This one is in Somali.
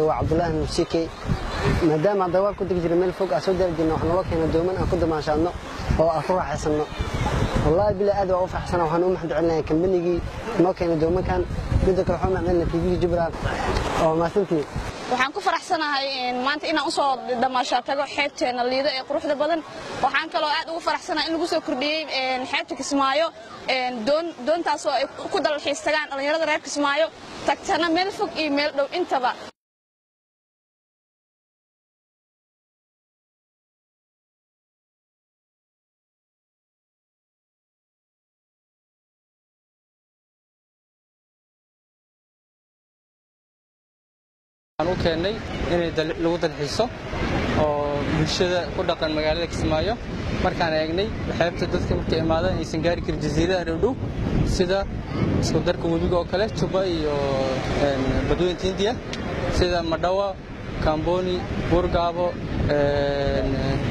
magacayga waa cabdullaahi nuusikey maadaama hadda waa ku degi jiray meel fog aan soo daari jirna waxaa naloo keena dooman aan ku damaashaadno oo aan ku raaxaysanno wallaahi bilaa aad waa u faraxsana waxaan u mahad celinaya kambanigii noo keenay doomankan midda kale waxaan u mahad celinaya tvga jubbaland oo mahadsantii waxaan ku faraxsanahay maanta inaan usoo damaashaa tago xeebteena liida ee quruxda badan waxaan kaloo aad ugu faraxsanahay in lagu soo kordhiyey xeebta kismaayo doontaasoo ay ku dalxiis tagaan dhallinyarada reer kismaayo tagtana meel fog iyo meel dhow intaba u keennay inay lagu dalxiiso oo bulshada ku dhaqan magaalada kismaayo markaan eegnay xeebta dadka markay imaadaan aysan gaari karin jasiiradaha dhowdhow sida isku darka webiga oo kale juba iyo badweynta hindiya sida madhawa kamboni buurgaabo